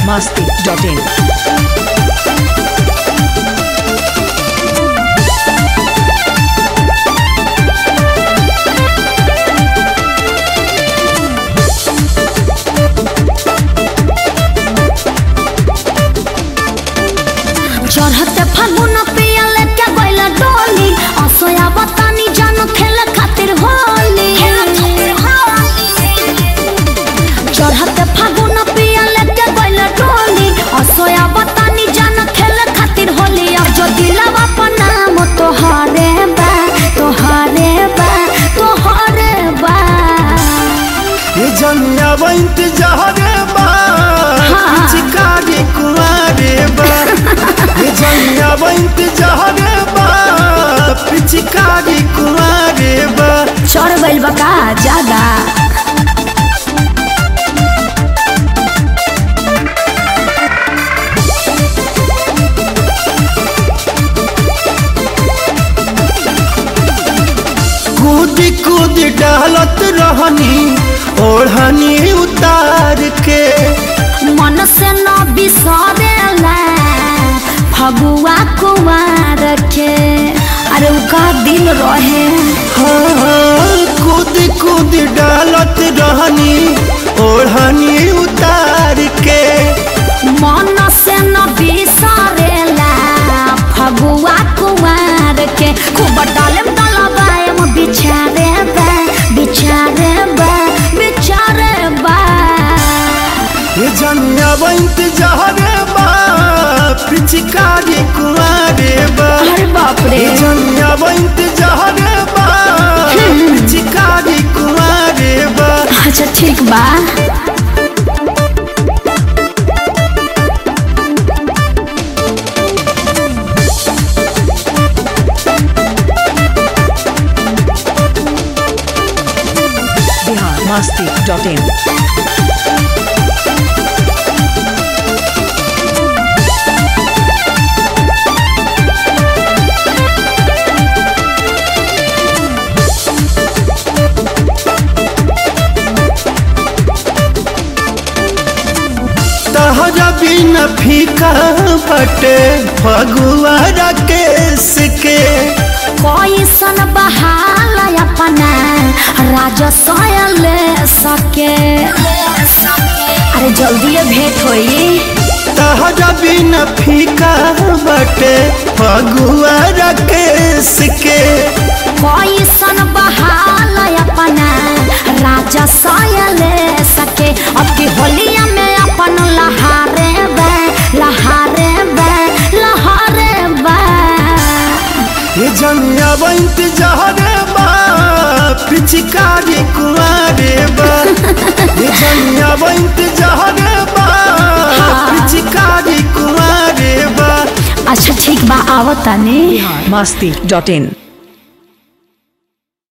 masti.in. चढ़ते फागुन पियले के गइल डोली असोया बतानी जानो खेले खातिर होली चढ़ते फागुन पियले के गइल डोली असोया बतानी जानो खेले खातिर होली अब जो दिलवा पर नाम तोहरे बा तोहरे बा तोहरे बा ये जमिया बंत जहरे बा हाँ। चिकारी कुमारे बा ये जमिया बंत जहरे बा पिचकारी कुमारे बा चढ़ गइल बा का ज्यादा कूद कूद डालत रहनी ओढ़नी उतार के मन से न बिसरेला फगुआ कुमार के अरे उ का दिन रहे हाँ, कूद कूद डालत रहनी ओढ़नी उतार के मन से न बिसरेला फगुआ कुमार के खूब डालेम डलबाएम बिछारे बा बिछारे बा बिछारे बा ये जमिया बंत जहरे बा पिचकारी कुमारे बा अरे बाप रे ये जमिया बंत जहरे बा पिचकारी कुमारे बा अच्छा ठीक बा Bihar masti.in. तहरा बिन फीका बटे फगुआ राकेश के कैसन बहाल अपना राजस्व ले सके अरे जल्दी भेंट होई तहरा बिन फीका बटे फगुआ राकेश के कैसन बहाल अपना राजस्व ले सके अब की होलिया में अपन लहारे बे लहारे बे लहारे बे ये जमिया बंत जहरे बा पिचकारी कुमारे बा ये जमिया बंत जहरे बा पिचकारी कुमारे बा अच्छा ठीक बा आवतानी Masti.in.